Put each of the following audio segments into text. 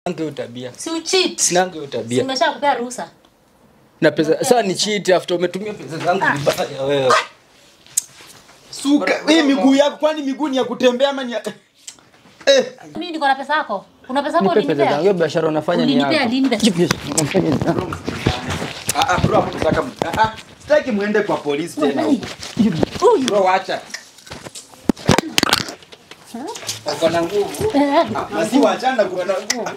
hiyo tabia. Si ucheat. Sinanga hiyo tabia. Simeshakupea ruhusa. Na pesa sasa ni cheat after umetumia pesa zangu vibaya wewe. Suka, hii miguu yako kwani miguu ni ya kutembea ama ni ya... Eh, Mimi niko na pesa yako. Kuna pesa yako Nipe pesa zangu. ulinipea? Hiyo biashara unafanya ni Ulinipea yako. lini? ah ah bro, hapo nataka ah ah, sitaki muende kwa polisi tena. huko. Huyu. Bro, wacha. Uko na nguvu. Eh, Na si wachana kwa na nguvu.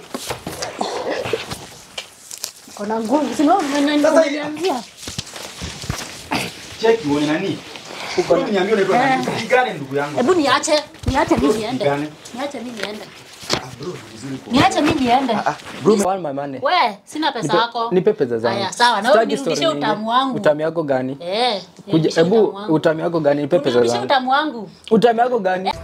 Kuna nguvu. Si wewe Sasa- unaniambia. Cheki uone nani? Uko niambie unaitwa nani? Pigane ndugu yangu. Hebu niache. Niache mimi niende. Pigane. Niache mimi niende. Ah bro, vizuri kwa. Niache mimi niende. Bro, I want my money. We, sina pesa yako. Nipe pesa zangu. Haya, sawa. Na wewe Sitaki nirudishie story utamu nyingi. wangu. Utamu yako gani? Eh. Kuja nirudishie utamu hebu wangu. utamu yako gani? Nipe pesa Unirudishie zangu. utamu wangu. Utamu yako gani?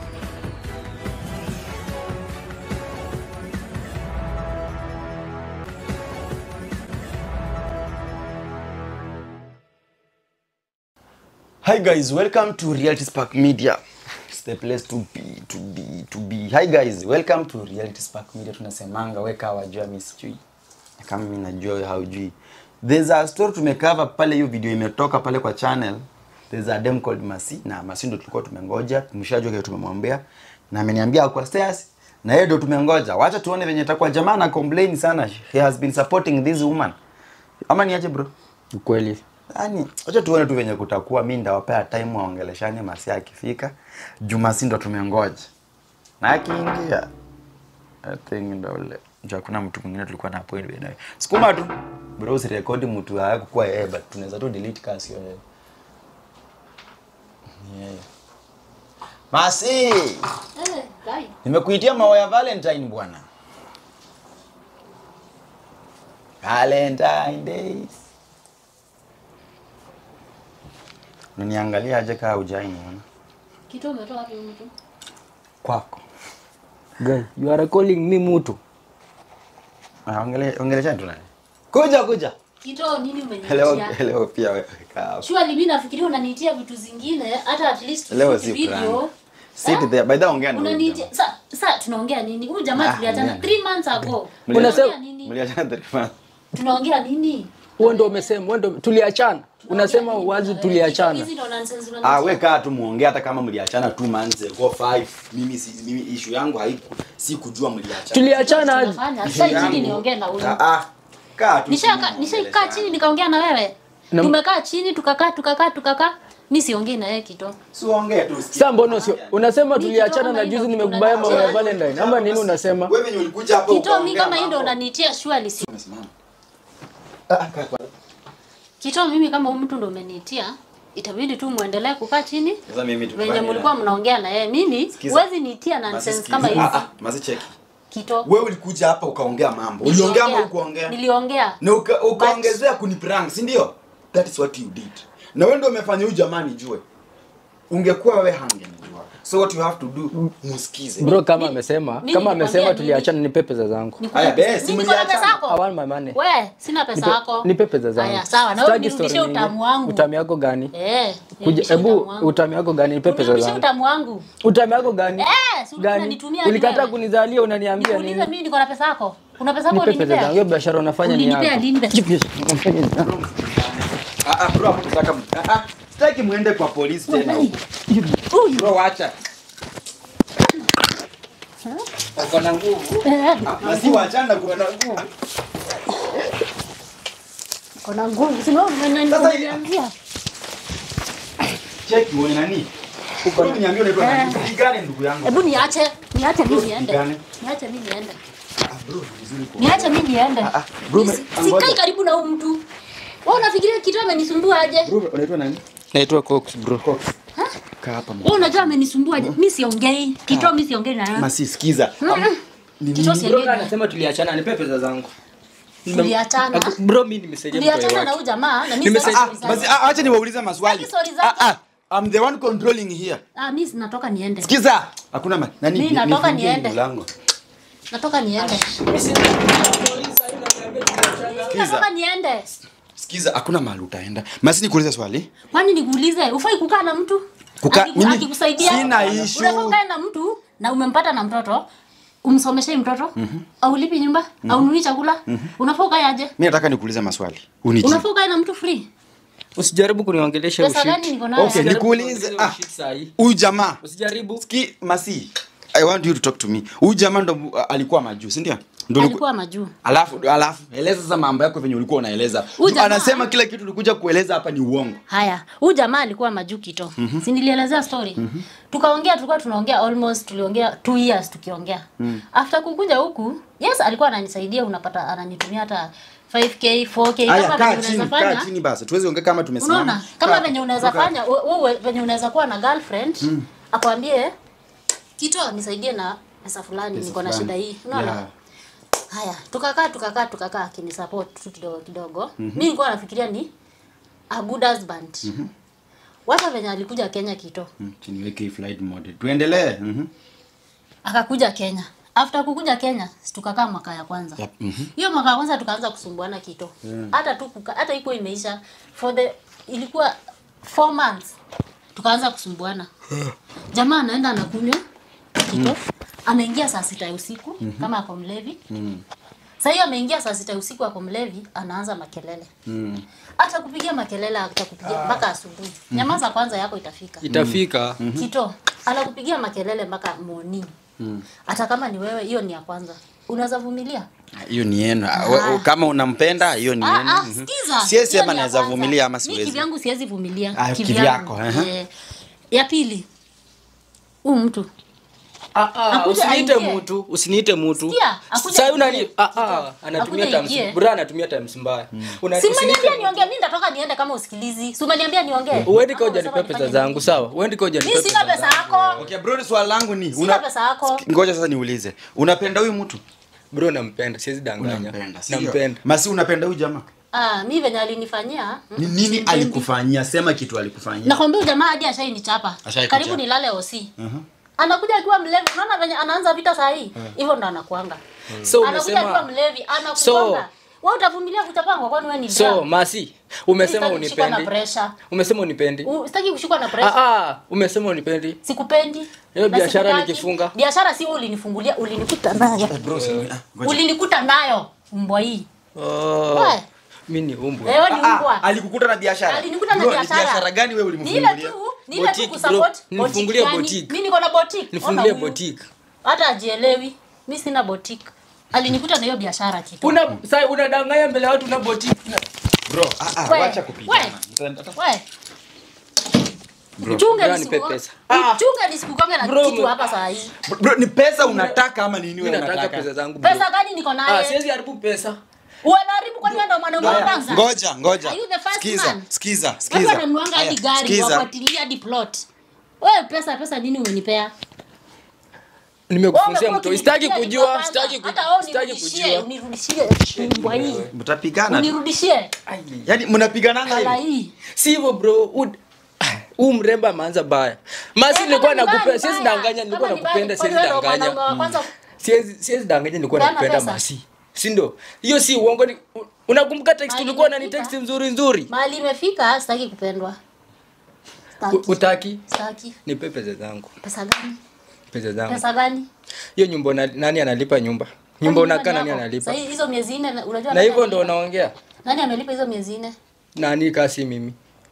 Hi guys, welcome to Reality Spark Media. It's the place to be, to be, to be. Hi guys, welcome to Reality Spark Media. Tunasemanga weka wajua mimi sijui. Na Kama mimi najua wewe haujui. There's a story tumecover pale hiyo video imetoka pale kwa channel. There's a dem called Masi na Masi ndo tulikuwa tumengoja, tumeshajua kile tumemwambia na ameniambia kwa stairs na yeye ndo tumengoja. Wacha tuone venye itakuwa. Jamaa na complain sana. He has been supporting this woman. Ama niache bro? Ukweli. Yaani, acha tuone tu venye kutakuwa. Mi ndawapea time waongeleshane Masia akifika. Jumasi ndo tumengoja. Na akiingia I think ndo ule. Juu hakuna mtu mwingine tulikuwa na appointment naye. Sukuma tu. Bro usirekodi mtu hayakuwa yeye but tunaweza tu delete kama sio yeye. Ni yeye. Masi, Eh, guy. nimekuitia maua ya Valentine bwana. Valentine Days. Unaniangalia aje kaa hujai niona? Kitu umetoa wapi huyu mtu? Kwako. Guy, you are calling me mutu. Ah, ongele ongelesha tu nani? Kuja kuja. Kitu nini Leo umeniitia? leo pia wewe kaa hapo. Surely mimi nafikiria unaniitia vitu zingine hata at least Leo shoot si video. plan. Sit there. By the way, ongea na huyu Unaniitia jamaa. sa sa tunaongea nini? Huyu jamaa Ah, tuliachana ongea. 3 months ago. Mliachana- Tunaongea nini? Mliachana three months. Tunaongea nini? Wewe ndio umesema, wewe ndio tuliachana. Unasema wazi tuliachana. Hizi ndo nonsense Ah, unanitia. we kaa tu muongee hata kama mliachana two months ago five. Mimi si mimi issue yangu haiku si kujua mliachana. Tuliachana aje? Tunafanya. Issue Sasa chini yangu- niongee na huyu. Ah, ah. Kaa tu. Nishaka chini nishaikaa muongeleshane. chini nikaongea na wewe. Na- Tumekaa chini tukakaa tukakaa tukakaa. Mimi siongei na yeye kitu. Si uongee tu. usikie. Sasa mbona sio? Unasema Mimi tuliachana kitu na kama juzi hilo nimekubaya mambo ya tunachana. Valentine. Ama nini unasema? Wewe venye ulikuja hapa Kitu mimi ukaongea kama hii ndo mambo. unanitia surely si. Umesimama. Ah, kaa kwa. Kitu mimi kama huyu mtu ndo umenitia itabidi tu muendelee kukaa chini Sasa mimi tu. venye mlikuwa mnaongea na yeye. Mimi Sikiza. huwezi nitia nonsense kama hizi. Ah, ah, masi cheki. Kito. Wewe ulikuja hapa ukaongea mambo. Uliongea ama ukuongea? Niliongea. Na uka, ukaongezea kuniprank, si ndio? That is what you did. Na wewe ndio umefanya huyu jamani jue. Ungekuwa wewe hangenijua. So what you have to do, musikize. Bro kama amesema, mimi kama nilikwambia amesema nini? tuliachana nipe pesa zangu. Nikupe Haya, pesa- basi, Mimi niko na mliachana. pesa I yako. want my money. We, sina pesa Nipe- yako. Nipe pesa zangu. Haya, sawa. Na wewe Sitaki story nirudishie nyingi. utamu wangu. Utamu yako gani? Eh, Kuja nirudishie hebu utamu wangu. utamu yako gani? Nipe pesa Unirudishie zangu. utamu wangu. Utamu yako gani? Eh, si ulikuwa Gani? unanitumia Ulikataa wewe. kunizalia unaniambia Nikuulize nini? mimi niko na pesa yako. Kuna pesa yako Nipe pesa zangu. ulinipea? Hiyo biashara unafanya ni Ulinipea yako. lini? Ah ah bro, hapo nataka ah ah. Sitaki muende kwa polisi tena. huko. Huyu. Bro, wacha. Uko na nguvu. Eh, Na si wachana kwa na nguvu. Kuna nguvu. Si wewe Sasa- unaniambia. Cheki uone nani? Uko niambie unaitwa nani? Pigane ndugu yangu. Hebu niache, niache mimi niende. Pigane. Niache mimi niende. Ah bro, vizuri kwa. Niache mimi niende. Ah, bro, Mimi me- si- Sikai ngoja. karibu na huyu mtu. Wewe unafikiria kitu amenisumbua aje? Bro, unaitwa nani? Naitwa Cox bro. Kaa hapa. Wewe unajua amenisumbua aje? Mimi siongei. Kitu mimi siongei na yeye. Masi sikiza. Ni Kitu Bro siongei. kama anasema tuliachana nipe pesa zangu. Tuliachana. Bro mimi nimesaidia mtu Tuliachana na wake. huyu jamaa na mimi Nimesema- sasa. Ah, basi ah, acha niwaulize maswali. Sitaki story zako. Ah ah. I'm the one controlling here. Ah, mimi natoka niende. Sikiza. Hakuna ma- nani Mimi ni- natoka nifungie niende. mlango. Natoka niende. Sikiza. Natoka niende. Sikiza, hakuna mahali utaenda. Masi nikuulize swali. Kwani nikuulize, ufai kukaa na mtu? Kuka- Akiku- mimi Akikusaidia. sina issue. Unafaa ukae na mtu na umempata na mtoto. umsomeshe mtoto aulipi nyumba aununui chakula unafaa ukae aje Mimi nataka nikuulize maswali. Unijibu. unafaa ukae na mtu free usijaribu kuniongelesha Pesa ushit. gani niko nayo? Okay, Usijaribu nikuulize kuniongelesha ah. ushit sahi. Huyu jamaa usijaribu Ski Masi. I want you to talk to me. Huyu jamaa ndo uh, alikuwa majuu, si ndio? Ndo uliku- alikuwa majuu Alafu alafu eleza sasa mambo yako venye ulikuwa unaeleza. Huyu jamaa- Anasema kila kitu ulikuja kueleza hapa ni uongo. haya huyu jamaa alikuwa majuu kito mm-hmm. si nilielezea story mm-hmm. tukaongea tulikuwa tunaongea almost tuliongea two years tukiongea mm. after kukuja huku yes alikuwa ananisaidia unapata ananitumia hata 5k 4k Haya, kama kaa venye chini, unaweza kaa fanya chini basi. Tuweze ongea kama tumesimama. unaona kama Kaa. venye unaweza Kaa. fanya wewe venye unaweza kuwa na girlfriend mm. akwambie kito nisaidie na pesa fulani Pesa niko na fulani. shida hii unaona Yeah. haya tukakaa tukakaa tukakaa akinisupport tu kidogo kidogo mm mi nilikuwa nafikiria ni a good husband mm-hmm. wacha venye alikuja kenya kito Mm, chini weke hii flight mode. Tuendelee. Mhm. akakuja kenya after kukuja kenya si tukakaa mwaka ya kwanza Yep, mhm. hiyo mwaka ya kwanza tukaanza kusumbuana kito hata tu kuka, hata iko imeisha for the ilikuwa four months tukaanza kusumbuana jamaa anaenda anakunywa kito anaingia saa sita ya usiku kama ako mlevi Sasa hiyo ameingia saa sita ya usiku ako mlevi, anaanza makelele. Mm. Hata kupigia makelele atakupigia mpaka asubuhi. Nyamaza kwanza yako itafika. itafika Kito anakupigia makelele mpaka morning. Hata kama ni wewe, hiyo ni ya kwanza. Unaweza vumilia? hiyo ni yenu Ah, we- kama unampenda hiyo ni Ah, yenu ah, Mhm. sikiza. siwezi Hiyo sema ni ya naweza kwanza. vumilia ama Mi siwezi kivyangu siwezi vumilia. Ah, kivyangu. kivyako, aha. Eh. Ya pili. Huu mtu Ah, ah, Akuja usiniite aingie. mutu usiniite mutu Sikia, akuja Sasa unani aingie. ah, ah, anatumia Akuja times aingie. bra anatumia times mbaya Una- Si usiniite umeniambia mutu. niongee, mimi nitatoka niende kama usikilizi. Si umeniambia niongee? uendi ka Ama ujanipea unasema pesa nifanye zangu nini? sawa uendi ka ujanipea Mimi sina pesa yako. okay bro swali langu ni Sina pesa yako. ngoja sasa niulize unapenda huyu mtu bro nampenda siwezi danganya unampenda sio? nampenda masi unapenda huyu jamaa Ah, mimi venye alinifanyia. ni mm, nini simpendi. alikufanyia sema kitu alikufanyia Nakwambia huyu jamaa hadi ashainichapa. Ashaikuchapa. Karibu nilale OC. Mhm. Anakuja akiwa mlevi. Unaona venye anaanza vita saa hii? Hivyo ndo anakuanga. so Anakuja akiwa umesema mlevi, anakuanga. Wewe utavumilia kuchapangwa kwani wewe ni so drama? masi umesema Sitaki kushikwa na unipendi pressure. umesema unipendi U- Sitaki kushikwa na pressure. ah, ah, umesema unipendi Sikupendi. Hiyo na biashara sikutaki. nikifunga. Biashara si wewe ulinifungulia, ulinikuta nayo. bro si- ah, ngoja. Ulinikuta nayo mbwa hii. oh, Wewe, mi ni umbwa wewe ni Ah, ah, mbwa. alikukuta na biashara Alinikuta na Bro, ni biashara. biashara gani wewe Ni ile ulimfungulia tu, ni ile tu Boutique, kusupport. bro. Nifungulie gani? boutique. Mimi niko na boutique. nifungulie Ona huyu. boutique Hata ajielewi. Mimi sina boutique. Alinikuta na hiyo biashara kitu. una sasa unadanganya mbele ya watu una boutique na- bro ah, ah, We, wacha we. kupigana We. Bro. Chunga Bro, nipe nisikukonge. pesa. Ah. Chunga nisikukonge na Bro, kitu me- hapa saa hii. bro ni pesa unataka ama nini mi wewe nataka unataka pesa zangu bro. Pesa gani niko ah naye? siwezi haribu pesa Unaharibu kwani wewe ndo mwanaume wa Haya, kwanza? ngoja ngoja Are you the first sikiza man? sikiza Watu sikiza wananuanga hadi Haya, gari sikiza. wafuatilia hadi plot. Wewe pesa pesa nini umenipea? nimekufunzia Wewe mtu umekuwa sitaki ukinipigia kujua kwanza. sitaki Hata kujua wewe sitaki unirudishie, kujua unirudishie mbwa hii. mtapigana Unirudishie. yaani mnapigananga Kala hivi hii. si hivyo bro ud- huu mrembo ameanza baya masi Eh, nilikuwa kama ni nakupenda mbaya, siwezi mbaya. danganya nilikuwa Kama ni nakupenda mbaya, siwezi kwani wewe ndo mwanaume wa danganya kwanza siwezi siwezi danganya nilikuwa Peana nakupenda pesa. masi si ndo hiyo si uongo ni unakumbuka text Mahali ulikuwa unani imefika. text nzuri nzuri Mahali imefika sitaki kupendwa. U- Sitaki. utaki Sitaki. nipe pesa zangu Pesa gani? pesa zangu Pesa gani? hiyo nyumba una- nani analipa nyumba nyumba Kwani unakaa nyumba nani ni yako? analipa Sasa hizo miezi nne unajua na nani hivyo ndo amelipa? unaongea Nani amelipa hizo miezi nne? nani kasi mimi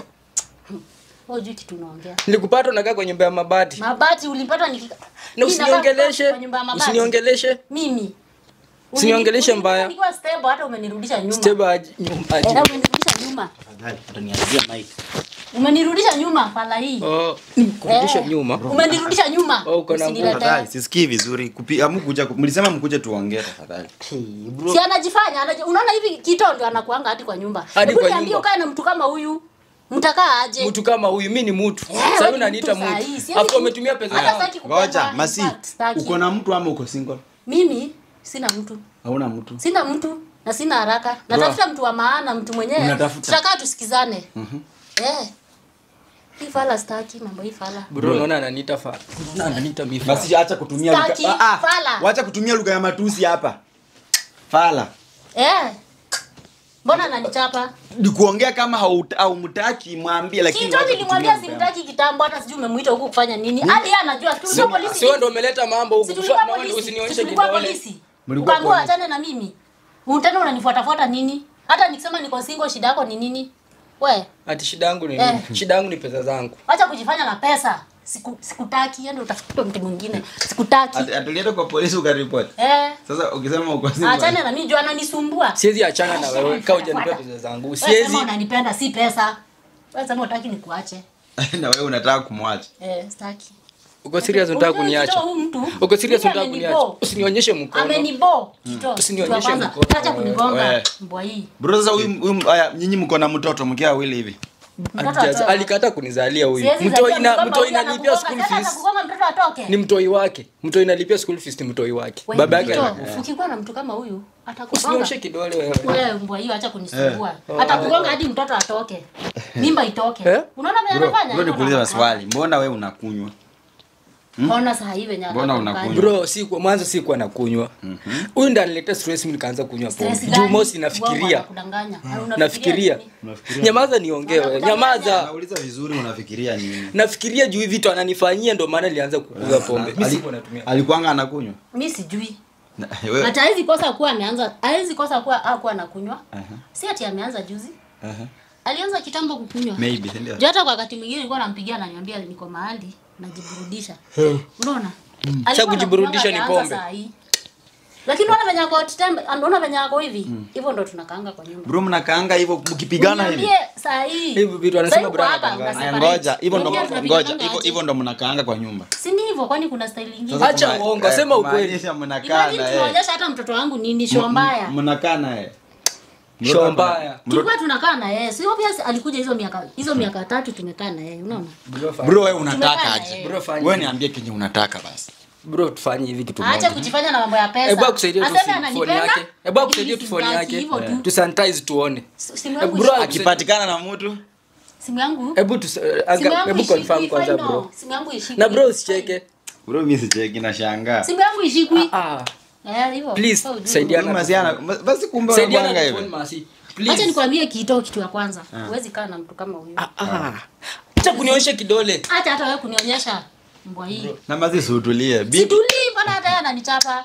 Wewe hujui kitu unaongea. nilikupata unakaa kwa nyumba ya mabati Mabati ulipata nikika. na Mimi nakaa usiniongeleshe kwa nyumba ya mabati. usiniongeleshe Mimi. Usiniongeleshe Ulini- mbaya. Nikiwa stable hata umenirudisha nyuma. steba aje- nyumba aje. Eh, umenirudisha nyuma. Tafadhali, utaniharibia mic. Umenirudisha nyuma pala hii. Oh, kurudisha Eh, nyuma Umenirudisha nyuma. Oh, uko na nguvu. Usiniletee. Tafadhali, sisikii vizuri Kupi- amukuja mlisema mkuje tuongee tafadhali Si anajifanya, anaji, unaona hivi kito ndio anakuanga hadi kwa nyumba. Hadi Hebu kwa niambie nyumba. ukae na mtu kama huyu. Mtakaa aje? mtu kama huyu mi ni mtu Eh, sasa wewe unaniita ni mtu sahi. mtu Siwezi afu ku- umetumia pesa Hata yangu sitaki kupendwa, ngoja in masi fact, sitaki. uko na mtu ama uko single Mimi sina mtu. hauna mtu Sina mtu na sina haraka. Natafuta mtu wa maana, mtu mwenyewe. Unatafuta? Tutakaa tusikizane. Eh. Hii fala sitaki mambo hii fala. bro unaona ananiita fa unaona ananiita mi fa basi acha kutumia lugha Staki, ah, ah, fala. wacha kutumia lugha ya matusi hapa fala Eh. mbona ananichapa ni kuongea kama hauta- haumtaki mwambie lakini kito wacha nilimwambia kutumia mbaya. simtaki kitambo hata sijui umemuita huku kufanya nini hadi yeye anajua si tulikuwa polisi Si wewe ndio umeleta mambo huku. Si tulikuwa Naona polisi si Usinionyeshe tulikuwa kidole. polisi Mlikuwa ukaambiwa polisi. achane na mimi tena unanifuatafuata nini hata nikisema niko single shida yako ni nini we Ati shida yangu ni Eh. nini? Shida yangu ni pesa zangu. acha kujifanya na pesa Siku, sikutaki yani utafute mtu mwingine sikutaki Ati- atulienda kwa polisi ukaripoti eh sasa ukisema uko single, achane na mimi juu ananisumbua Siwezi achana na wewe kama hujanipea pesa zangu. Wewe Siwezi. sema unanipenda si pesa wewe sema utaki nikuache na wewe unataka kumwacha eh sitaki Uko serious unataka Unajua kuniacha? Kito, huyu mtu Uko serious mimi unataka kuniacha? amenibo. Usinionyeshe mkono. amenibo kito Usinionyeshe Kitu ya kwanza, mkono. acha kunigonga Wewe. mbwa hii bro sasa huyu huyu- haya nyinyi mko na mtoto mkia wawili hivi Mtoto Alijaza- atoe. Alikata kunizalia huyu. Siwezi Mtoi zaliwa na mgomba mtoi huyu inalipia anakugonga, school tena fees. atakugonga mtoto atoke Ni mtoi wake. Mtoi inalipia school fees ni mtoi wake. Wewe, Baba yake. Kito, ana- ukikuwa na mtu kama huyu atakugonga Usinionyeshe kidole wewe. wewe mbwa hiyo acha kunisumbua atakugonga hadi mtoto atoke mimba itoke Eh? unaona vile bro anafanya bro nikuulize maswali mbona wewe unakunywa ona saa hii venye Mbona anafanya. unakunywa? Bro, si kwa mwanzo si kuwa nakunywa. Huyu ndo anileta stress mimi nikaanza kunywa Stress pombe. gani? Juu mosi Uongo nafikiria. anakudanganya. Unafikiria Nafikiria. nini? Nyamaza niongee wewe. Nyamaza. nauliza vizuri unafikiria nini Nafikiria juu hivi vitu ananifanyia ndo maana nilianza kukuza pombe. Mimi Ali- sikuwa natumia. alikuanga anakunywa mi sijui Na- wewe hata hawezi kosa kuwa ameanza hawezi kosa kuwa akuwa anakunywa Aha. si ati ameanza juzi Aha. alianza kitambo kukunywa maybe si ndio juu hata kwa wakati mwingine nilikuwa nampigia ananiambia niko mahali najiburudisha unaona Alikuwa Sasa kujiburudisha ni anakunywa pombe. saa hii. lakini unaona venye ako tembe unaona venye ako hivi hivyo ndo tunakaanga kwa nyumba bro mnakaanga hivyo mkipigana hivi Niambie saa hii Hivi vitu anasema Saa hii uko Brian hapa, anadanganya. una Aya, separate. ngoja hivyo ndo Unajua tunapigana ngoja hivyo aje? hivyo ndo mnakaanga kwa nyumba si ni hivyo kwani kuna style ingine Sasa Acha kuma- uongo, eh, sema ukweli. kumaanisha mnakaa Imagine na yeye tunaonyesha hata mtoto wangu nini show mbaya mnakaa na yeye Show mbaya. tulikuwa tunakaa na yeye sio pia alikuja hizo miaka hizo miaka tatu tumekaa na yeye unaona bro wewe unataka Tumekaa na aje yeye. Bro, fanya wewe hivi. niambie kenye unataka basi Bro, tufanye hivi kitu aache moja. kujifanya na mambo ya pesa Hebu akusaidie tu Aseme simu- phone ananipenda, yake. Hebu lakini akusaidie tu phone simtaki, yake. hivyo tu. Tu sanitize tuone. simu yangu Bro, ishi- akipatikana na mtu simu yangu Hebu tu simu anga- yangu hebu ishikwi, confirm kwanza fine, bro. no. simu yangu ishikwi. Na bro usicheke. bro mimi sicheki na shangaa simu yangu ishikwi Ah, eh hivyo please Sasa ujue. saidiana. Huyu masiana basi kumbe Saidiana unapanga tu phone hivi masi. acha Please. nikwambie kitu kitu ya kwanza huwezi kaa na mtu kama huyo Ah. Acha kunionyesha kidole. acha hata wewe kunionyesha mbwa hii na masi sutulie bibi situlii mbona hata yeye ananichapa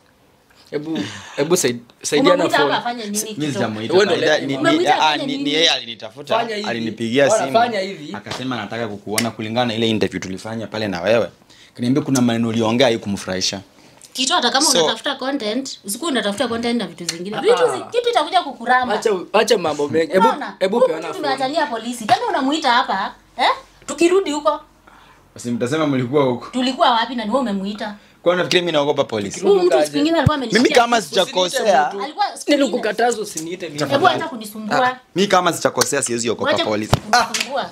Hebu hebu said- saidiana umemwita hapa phone. afanye nini mimi Kito? sijamuita Wewe ndo Faida, leta ni- hivi. ni- Umemwita ah, afanye ni- nini? ni yeye alinitafuta Fanya hivi. alinipigia Bwana, simu fanya hivi. akasema nataka kukuona kulingana na ile interview tulifanya pale na wewe kaniambia kuna maneno uliongea hii kumfurahisha kitu hata kama So- unatafuta content usikuwa unatafuta content na vitu zingine vitu zi- kitu itakuja kukuramba Acha acha mambo mengi. Hebu Unaona? hebu Huku peana phone. tumeachania polisi tena unamuita hapa eh tukirudi huko basi mtasema mlikuwa huko tulikuwa wapi na ni wewe umemuita kwa nafikiri mimi naogopa polisi huyu mtu Ukaje? siku nyingine alikuwa mimi amenishikia kama sijakosea mtu. alikuwa siku nyingine Nilikukataza usiniite mimi. hebu acha kunisumbua mimi kama sijakosea siwezi ogopa wacha polisi kunisumbua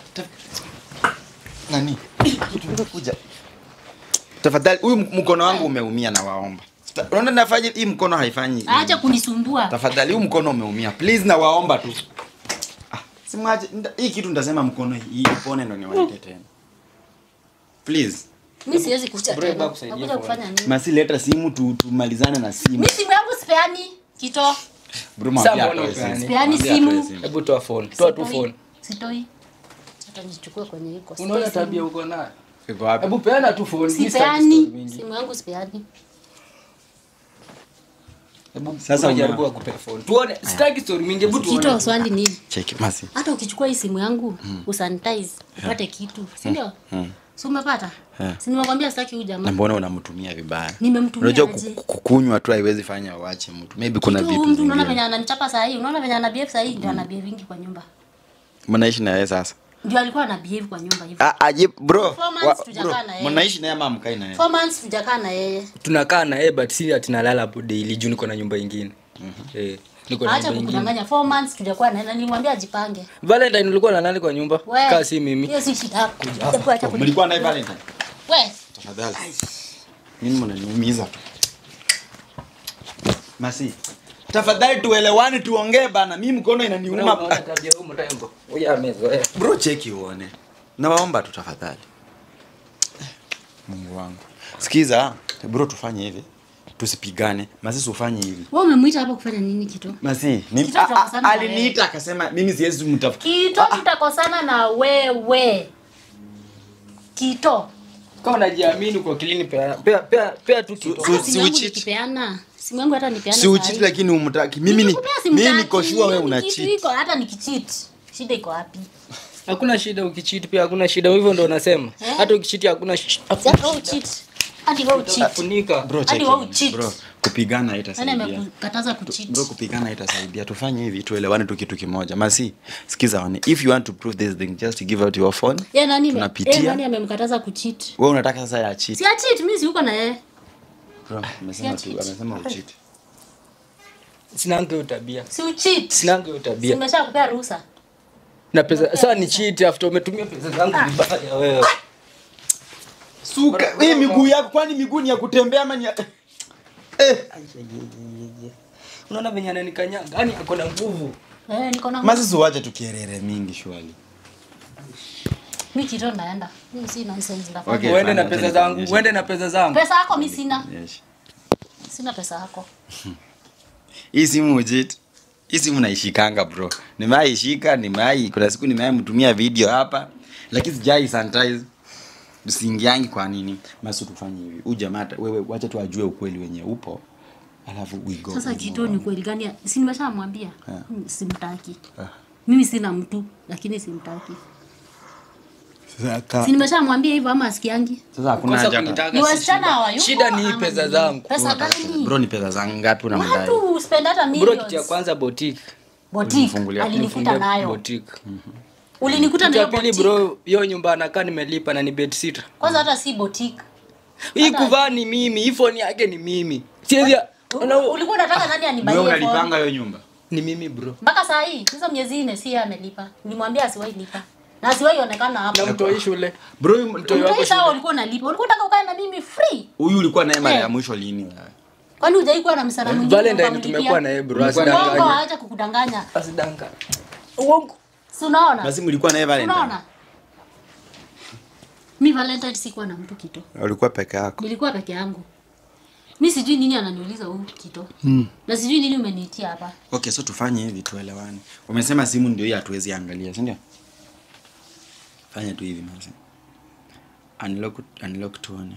nani kuja tafadhali huyu mkono wangu umeumia na waomba Ta- unaona nafanya hii mkono haifanyi acha kunisumbua tafadhali huu mkono umeumia please na waomba tu ah, simwache nda- hii kitu nitasema mkono hii ipone ndo niwaite tena please mimi siwezi kucha Bro, hebu tena akusaidie nakuja phone. kufanya nini masi leta simu tu, tumalizane na simu mimi simu yangu sipeani kito bro mwambie Sasa mbona atoe upeani? simu. Sipeani Mwambie simu. atoe simu. Hebu toa phone. Toa tu Sitoi. phone. sitoi hata nichukue kwenye iko Unaona tabia uko nayo? iko wapi Hebu peana tu phone. Mimi sitaki story sipeani mingi. simu yangu sipeani Hebu Sasa sasa una- jaribu akupe phone. Tuone. Sitaki story mingi. Hebu kito tuone. swali nini cheki masi hata ukichukua hii simu yangu usanitize upate kitu si ndio si umepata Eh. si nimekwambia sitaki huyu na jamaa mbona unamtumia vibaya Nimemtumia unajua aje? ku- ku- kukunywa tu haiwezi fanya uache mtu maybe kuna Tu vitu huyu mtu unaona venye zingine ananichapa saa hii unaona venye ana behave saa hii ndio ana behave vingi kwa nyumba mnaishi na yeye sasa ndio alikuwa ana behave kwa nyumba hivyo Ah, aje bro Four months wa- tujakaa bro, na yeye. mnaishi naye ama mkai na yeye four months tujakaa na yeye Tunakaa na yeye but si ati nalala hapo daily juu niko na nyumba ingine. Eh. Niko na acha nyumba ingine. kukudanganya four months tujakuwa na yeye nilimwambia ajipange Valentine ulikuwa na nani kwa nyumba? We, Kaa si mimi. hiyo si shida yako Hebu acha kuni- mlikuwa naye valentine we tafadhali mimi mnaniumiza tu masi tafadhali tuelewane tuongee bana mimi mkono inaniuma Unaona tabia huyu mrembo. Huyu amezoea. bro cheki uone nawaomba tu tafadhali Eh, mungu wangu sikiza bro tufanye hivi tusipigane masi ufanye hivi wewe umemwita hapa kufanya nini kito masi ni, Kitu a- a- tutakosana na aliniita akasema mimi siwezi mtafuta kito tutakosana na wewe kito kama unajiamini kwa kilini pea pea pea, pea tu kitu Su- simu yangu ucheat. nikipeana simu yangu hata nipeana si uchiti lakini umtaki mimi ni Nikikupea mimi simtaki, niko sure wewe hiyo una ni kitu cheat iko hata nikicheat shida iko wapi hakuna shida ukichiti pia hakuna shida hivyo ndo unasema Eh? hata ukichiti hakuna sh- Si hata wewe ucheat hadi wewe ucheat funika bro Hadi check wewe it. ucheat. bro kupigana nani haitasaidia amekukataza kucheat bro kupigana haitasaidia tufanye hivi tuelewane tu kitu kimoja masi sikiza one if you want to prove this thing just give out your phone yeye nani ame- Tunapitia. yeye nani amemkataza kucheat wewe unataka sasa ya cheat si acheat mimi si uko na yeye bro amesema tu cheat. amesema ucheat sinanga hiyo tabia si ucheat sinanga hiyo tabia simesha kupea ruhusa na pesa sasa ni cheat after umetumia pesa zangu vibaya wewe suka hii miguu yako kwani miguu ni ya kutembea ama ni ya eh unaona venye ananikanyaga yani ako na nguvu eh niko na masi suwache tukierere mingi shwali mimi kito naenda mimi si nonsense ndafanya Okay. uende na fine, pesa acha zangu nikuonyeshe. uende na pesa zangu pesa yako mimi sina yes sina pesa yako hii simu ujit hii simu naishikanga bro nimeaishika nimeai kuna siku nimeai mtumia video hapa lakini sijai sanitize usiingiangi kwa nini masu tufanye hivi huu jamaa hata- wewe wacha tu ajue ukweli wenye upo alafu we go sasa we move kito on. ni kweli gani si nimeshamwambia Yeah. Mimi simtaki Ah. mimi sina mtu lakini simtaki Sasa ka- si nimeshamwambia hivyo ama asikiangi sasa hakuna Kosa haja hata- kunitaka Ni si wasichana shida. hawayuko shida ni ama pesa ni- zangu pesa gani bro ni pesa zangu ngapi unamdai watu spend hata bro kitu ya millions kwanza boutique boutique Ulinifungulia- alinikuta Nifungue nayo boutique ulinikuta kitu ya nayo pili boutique bro hiyo nyumba anakaa nimelipa na ni bed sitter kwanza hata si boutique hii kuvaa ni mimi hii phone yake ni mimi siwezi una- U- ulikuwa unataka nani wewe anibaie phone? unalipanga hiyo nyumba ni mimi bro mpaka saa hii hizo miezi nne si yeye amelipa nilimwambia asiwahi lipa na asiwahi onekana na hapo mtoi shule bro huyu- mtoi sawa ulikuwa unalipa ulikuwa unataka ukae na mimi free huyu ulikuwa naye mara Eh. ya mwisho lini wewe kwani hujai kuwa na msana mwingine valentine ukamlipia? tumekuwa na yeye bro uongo asidanganya aacha kukudanganya asidanganya uongo si unaona basi mlikuwa naye valentine unaona mi valentine sikuwa na mtu kito ulikuwa peke yako nilikuwa peke yangu mi sijui nini ananiuliza huu kito na sijui nini umeniitia hapa okay so tufanye hivi tuelewane umesema simu ndio hii hatuwezi angalia si ndio fanya tu hivi masi unlock unlock tuone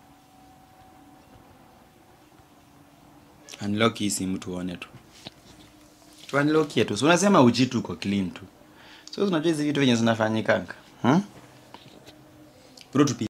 unlock hii simu tuone tu tu unlock yetu so unasema uchi tu uko clean tu so unajua hizi vitu venye zinafanyikanga hmm? bro tupi